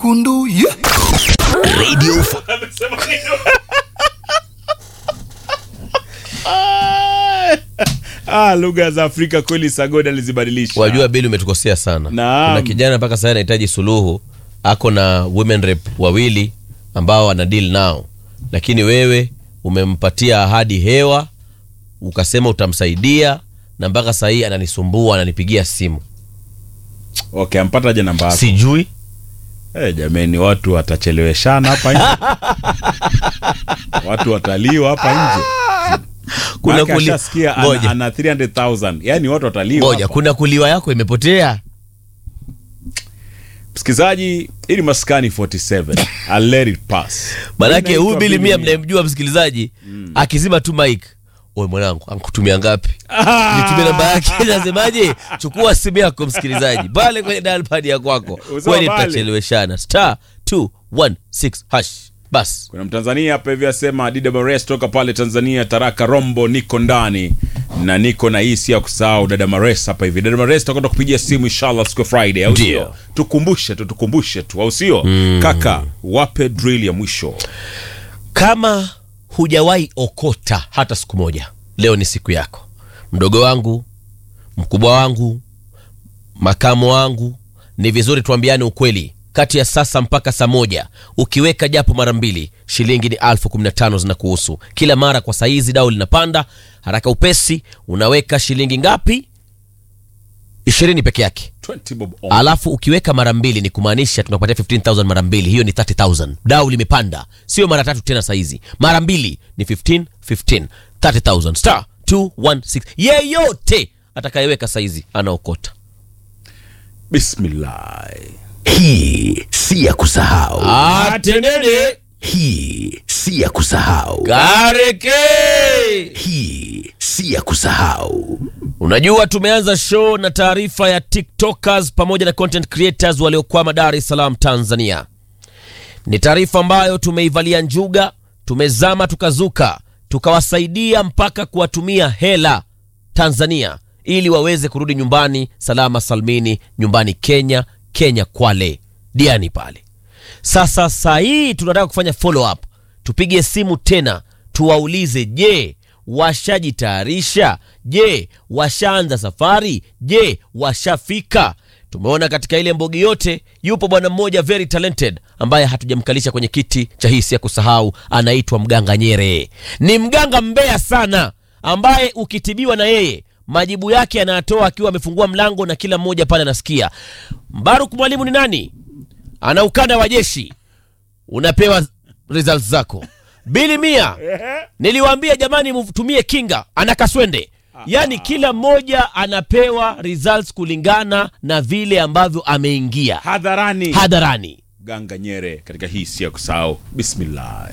kundu yeah. Radio Ah, lugha za Afrika kweli Sagodi alizibadilisha. wajua bili umetukosea sana Naam. kuna kijana mpaka sasa anahitaji suluhu ako na women rep wawili ambao ana deal nao lakini wewe umempatia ahadi hewa ukasema utamsaidia na mpaka saa hii ananisumbua ananipigia simu Okay, ampata je namba yako? sijui Eh, jameni watu watacheleweshana hapa nje. watu wataliwa hapa nje. kuna Maana kuli... ashasikia ana, ngoja ana 300,000. Yaani watu wataliwa. ngoja hapa. kuna kuliwa yako imepotea Msikizaji, ili maskani 47. I'll let it pass. manake Mimi huyu naitwa bili Billy mia Mia. mnayemjua msikilizaji akizima tu mike oe mwanangu ankutumia ngapi nitumie namba yake nasemaje chukua simu yako msikilizaji pale kwenye dalpad ya kwako Usema kweli pale. tutacheleweshana star 216 hash bas Kuna Mtanzania hapa hivi asema DWS toka pale Tanzania, Taraka Rombo, niko ndani na niko na hii si ya kusahau dada Mares hapa hivi. Dada Mares tutakwenda kupigia simu inshallah siku ya Friday, au Ndio. sio? Tukumbushe tu, tukumbushe tu, au sio? Kaka, wape drill ya mwisho. kama hujawahi okota hata siku moja leo ni siku yako mdogo wangu mkubwa wangu makamo wangu ni vizuri tuambiane ukweli kati ya sasa mpaka saa moja ukiweka japo mara mbili shilingi ni alfu kumi na tano zinakuhusu kila mara kwa saizi dau linapanda haraka upesi unaweka shilingi ngapi ishirini peke yake 20 bob on. alafu ukiweka mara mbili ni kumaanisha tunakupatia 15000 mara mbili hiyo ni 30000 dau limepanda sio mara tatu tena saizi mara mbili ni 15 15 30000 star 216 yeyote atakayeweka saizi anaokota Bismillah. hii si ya kusahau atenene hii si ya kusahau kareke hii si ya kusahau unajua tumeanza show na taarifa ya tiktokers pamoja na content creators waliokwama dar es salaam tanzania ni taarifa ambayo tumeivalia njuga tumezama tukazuka tukawasaidia mpaka kuwatumia hela tanzania ili waweze kurudi nyumbani salama salmini nyumbani kenya kenya kwale diani pale sasa saa hii tunataka kufanya follow up tupige simu tena tuwaulize je washajitayarisha je washaanza safari je washafika tumeona katika ile mbogi yote yupo bwana mmoja very talented ambaye hatujamkalisha kwenye kiti cha hisi ya kusahau anaitwa mganga nyere ni mganga mbea sana ambaye ukitibiwa na yeye majibu yake anayatoa akiwa amefungua mlango na kila mmoja pale anasikia mbaruk mwalimu ni nani ana ukanda wa jeshi unapewa results zako bili mia niliwaambia jamani mtumie kinga ana kaswende yaani kila mmoja anapewa results kulingana na vile ambavyo ameingia Hadharani. hadharani Ganga Nyere katika hii si ya kusahau. Bismillah.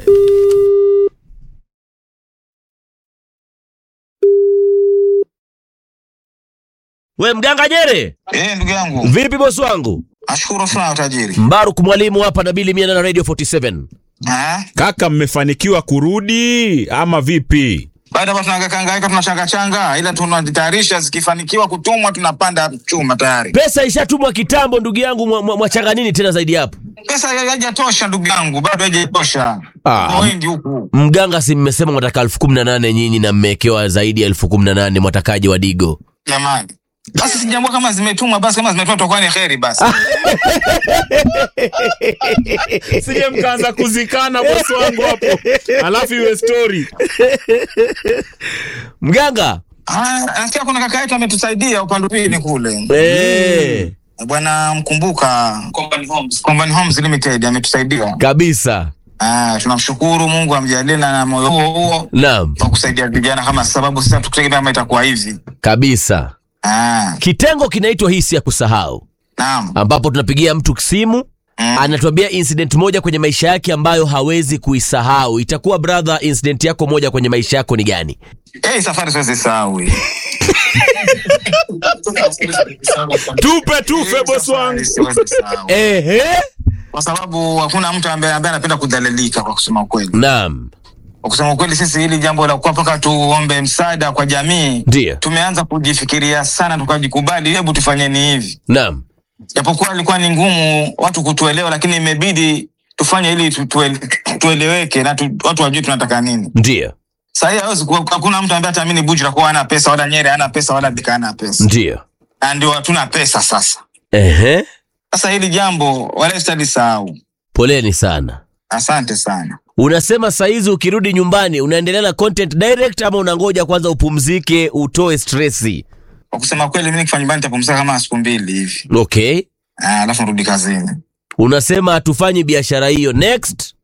we mganga nyere Eh, ndugu yangu, vipi bosi wangu nashukuru sana tajiri. mbaruk mwalimu hapa na bili mia na radio 47 Ah, Kaka, mmefanikiwa kurudi ama vipi? baada hapa tunagakaangaika tunachanga changa, ila tunajitayarisha, zikifanikiwa kutumwa tunapanda chuma tayari. pesa ishatumwa kitambo ndugu yangu mwa- mwa- mwachanga nini tena zaidi hapo Pesa haijatosha ndugu yangu, bado haijatosha. Ah. Kuna wengi huku. mganga si mmesema mwataka elfu kumi na nane nyinyi na mmewekewa zaidi ya elfu kumi na nane mwatakaji wa digo Jamani. Basi sijambua kama zimetumwa, basi kama zimetumwa tutakuwa ni kheri basi. Sije mkaanza kuzikana bosi wangu hapo. Alafu iwe story. mganga Ah, nasikia kuna kaka yetu ametusaidia upande pili kule. Eh, Bwana mkumbuka Company Homes. Company Homes Limited ametusaidia. kabisa Ah, tunamshukuru Mungu amjalie na moyo huo huo naam wa kusaidia vijana kama sababu sasa tukutegemea kama itakuwa hivi. kabisa Ah, kitengo kinaitwa hisi ya kusahau naam. ambapo tunapigia mtu simu Mm. anatuambia incident moja kwenye maisha yake ambayo hawezi kuisahau itakuwa brother incident yako moja kwenye maisha yako ni gani Eh, safari siwezi sahau. hii. Tupe tufe bosi wangu. Siwezi sahau. Ehe. Kwa sababu hakuna mtu ambaye ambaye anapenda kudhalilika kwa kusema ukweli. naam Kwa kusema ukweli sisi hili jambo la kuwa mpaka tuombe msaada kwa jamii Ndiyo. tumeanza kujifikiria sana tukajikubali, hebu tufanyeni hivi. naam japokuwa ilikuwa ni ngumu watu kutuelewa, lakini imebidi tufanye ili tu- tuele, tueleweke na tu, watu wajue tunataka nini. Ndio, Sahii hawezi kuwa- hakuna mtu ambaye ataamini Bujra kuwa hana pesa wala Nyeri hana pesa wala Bika hana pesa, ndio. na ndio hatuna pesa sasa. Ehe, Sasa hili jambo wala sitalisahau. poleni sana. Asante sana. Unasema saizi ukirudi nyumbani unaendelea na content direct ama unangoja kwanza upumzike utoe stressi? Kwa kusema kweli, mimi nikifanya nyumbani nitapumzika kama siku mbili hivi, Okay, Ah, alafu nirudi kazini. unasema hatufanyi biashara hiyo. Next,